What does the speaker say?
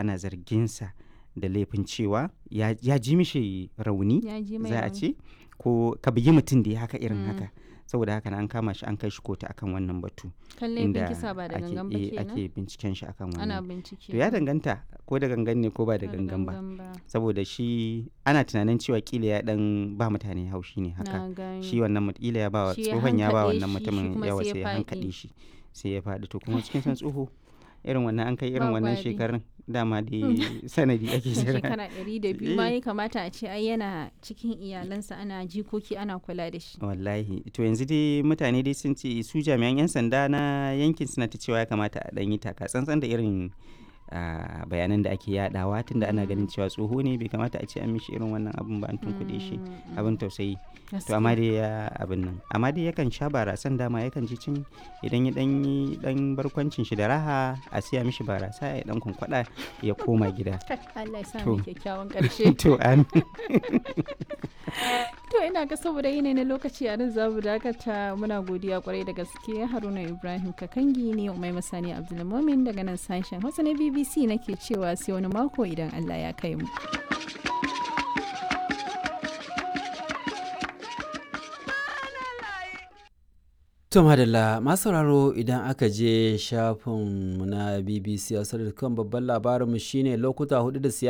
ana zarginsa da laifin cewa ya, ya ji mishi rauni ya ji mai za a rauni. ce ko ka bugi mutum da ya haka irin Mm. haka saboda haka na an kama shi an kai shi kotu akan wannan batu kan laifin kisa ba da ake, gangan ba eh, kenan ake binciken shi akan ana wannan bincike to ya danganta ko da gangan ne ko ba da gangan ba saboda shi ana tunanin cewa kila ya dan ba mutane haushi ne haka na gani shi wannan mut- kila ya ba wa Shi ya tsohon ya ba hankaɗe wannan shi, shi mutumin kuma yawa sai ya sai ya faɗi. hankaɗe shi sai ya faɗi to kuma cikin san tsoho irin wannan an kai irin Ba wannan gwari. shekarun dama dai sanadi ake jira shekara ɗari da biyu ma Eh. ya kamata a ce ai yana cikin iyalansa ana jikoki ana kula da shi wallahi to yanzu dai mutane dai sun ce su jami'an 'yan sanda na yankin suna ta cewa ya kamata a ɗan yi taka tsantsan da irin ah, bayanan da ake yadawa tunda ana ganin cewa tsoho ne bai kamata a ce an mishi irin wannan abun ba an tunkuɗe shi abin tausayi to amma dai ya abin nan amma dai yakan sha barasan dama yakan ji cin idan ya dan yi dan barkwancin shi da raha a siya mishi barasa ya dan kwankwada ya koma gida Allah ya sa To. mu kyakkyawan ƙarshe to an to ina ga saboda yanayi na lokaci a nan za mu dakata muna godiya kwarai da gaske haruna ibrahim kakangi ne umai masani abdulmumin daga nan sashen hausa na bbc nake cewa sai wani mako idan allah ya kai mu To madalla masu sauraro idan aka je shafinmu na BBC a babban labarinmu shine lokuta hudu da siyasa